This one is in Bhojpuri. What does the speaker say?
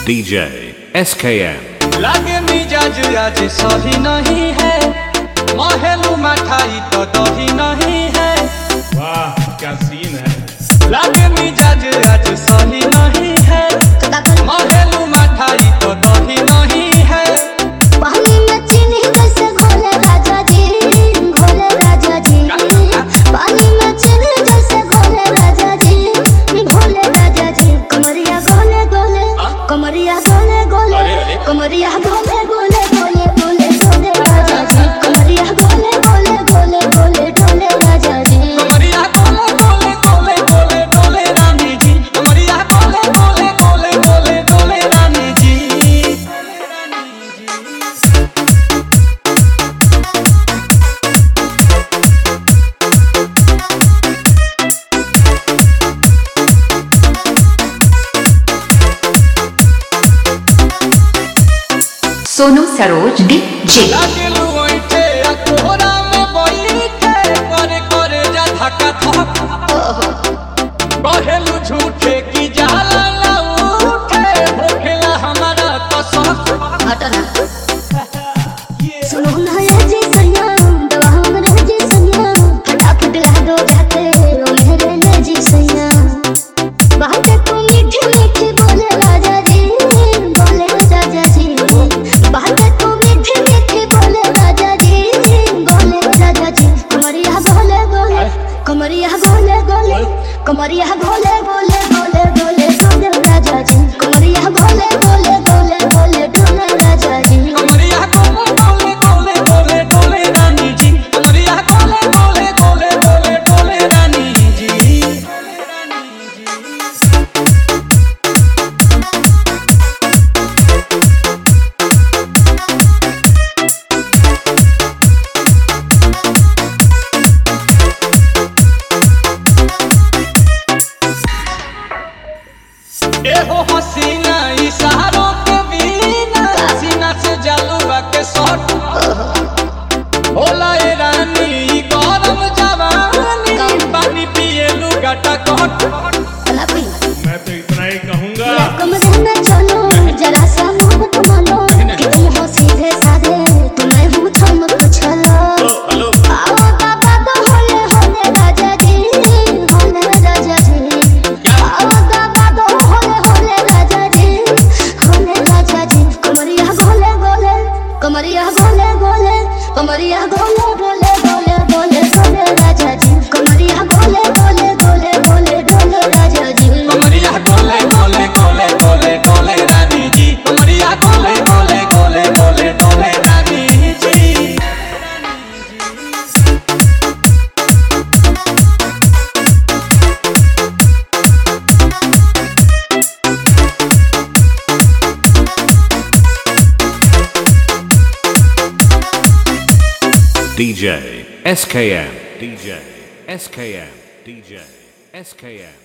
DJ SKM. लागे मिजाज आज सही नहीं है महलू मठाई तो दही नहीं है वाह क्या सीन है लागे मिजाज आज सही नहीं है महलू मठाई तो दही नहीं है पानी में चीनी जैसे घोले राजा जी घोले राजा जी पानी में चीनी जैसे घोले राजा जी घोले राजा जी कमरिया गोले गोले कमरिया गोले गोले अरे, अरे। कमरिया गोले गोले गोले गोले गोले राजा जी कमरिया गोले गोले गोले गोले गोले राजा जी कमरिया कोले कोले कोले कोले कोले रानी जी कमरिया कोले कोले कोले कोले कोले रानी जी सोनू सरोज डीजे लागलू ओइठे आ कोहरा में बैठे करे करे जा धक्का धक कहेलू झूठे की जाला ना उठे होखेला हमारा कसक हटना सुनो ना ये जी सैया दवा हमरे जी सैया फटाफट ला दो जाते ओ मेरे ले जी सैया बात को मीठी मीठी बोले राजा जी बोले राजा जी बात को मीठी मीठी बोले राजा जी बोले राजा जी कमरिया बोले बोले कमरिया बोले बोले कमरिया बोले बोले बोले बोले बोले राजा जी कमरिया बोले बोले बोले बोले बोले राजा जी कमरिया कोले कोले कोले कोले कोले रानी जी कमरिया कोले कोले कोले कोले कोले रानी जी एहो हसीना इशारों के बिना सीना से जलवा के शॉट होला ए रानी ई गरम जवानी पानी पिए लुगाटा कट कलापी मैं तो इतना ही कहूंगा कमरे में चलो जरा सा मोहब्बत मानो कि तुम हो सीधे साधे तुम्हें हूँ थम कुछलो हेलो आओ बाबा तो होले होले राजा जी होले राजा जी आओ बाबा तो होले होले राजा जी होले राजा जी कमरिया गोले गोले कमरिया गोले गोले कमरिया गोले गोले गोले गोले गोले राजा जी कमरिया गोले गोले गोले गोले गोले राजा जी कमरिया कोले कोले कोले कोले कोले रानी जी कमरिया कोले कोले कोले कोले कोले रानी जी DJ SKM. DJ SKM. DJ SKM.